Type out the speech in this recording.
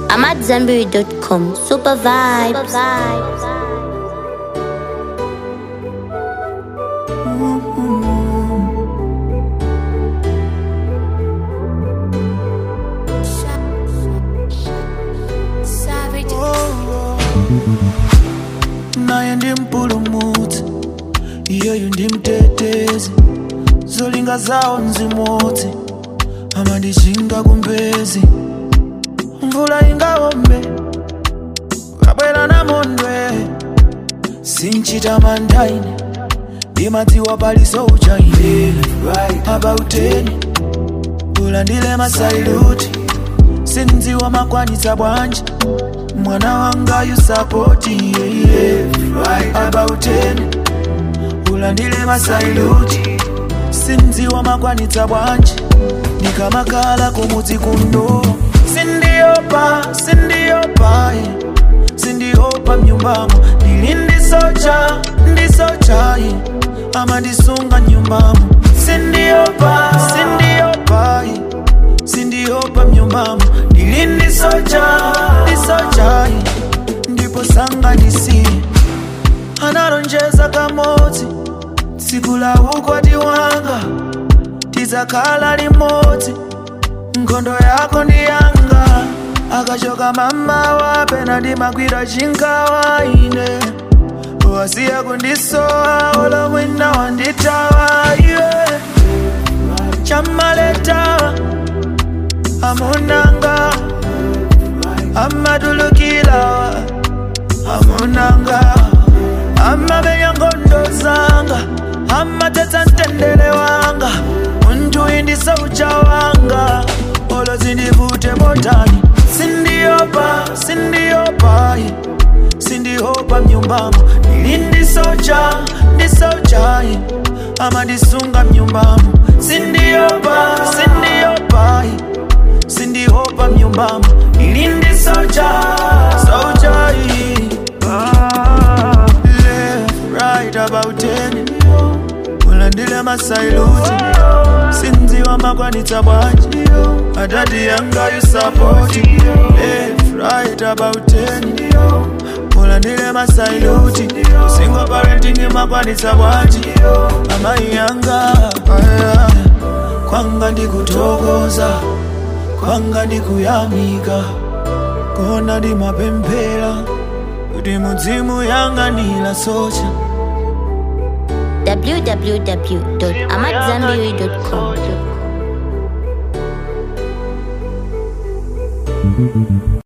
I'm at Zenberry.com. Super vibes. naye ndi mpulumutsi iyeyu ndi mtetezi zolinga zawo nzimodzi amandichinga kumbezi mvula ingawombe kabwera namondwe sinchita mandaine ndimadziwa paliso uchaine abauteni ulandile masailuti sindziwa makwanitsa bwanji mwana wanga yusapoti yeah, yeah. abauteni ulandile masailuti sindziwa makwanitsa bwanji ndikamakala kumudzi kundo sindiopa sindiopa yeah. sindiopa mnyumbamo ndili ndisocha ndisocha yeah. amandisunga nyumbamo sindiopa sindiopa yeah. sindiopa mnyumbamo ndili ndisocha ndisocha yeah. ndipo sanganisi analonjeza kamodzi tsiku la ukwati wanga tidzakhala limodzi nkhondo yako ndi yanga akachoka mama wapena ndimagwira chingawa ine wasiya kundisowa olo mwina wanditawa iwe chamaleta amunanga amadulukilawa amunanga amamenya ngondo zanga amatetsa mtendere wanga muntu indisaucha wanga olo zindivute motani sindiopa sindiopa yeah. sindiopa mnyumbamo ili ndisocha ndisocha yeah. amandisunga mnyumbamo sindiopa sindiopa yeah. sindiopa mnyumbamo ili ndisocha socha yeah. ah, left right about ten ulandile masailuti sindziwa makwanitsa bwanji adadi yanga yusapoti left right about ten ulandile masailuti single parenting makwanitsa bwanji amayi yanga aya. kwanga ndikutokoza kwanga ndikuyamika kona ndimapemphera kuti mudzimu yanga ndilasocha www.amatzambiri.com.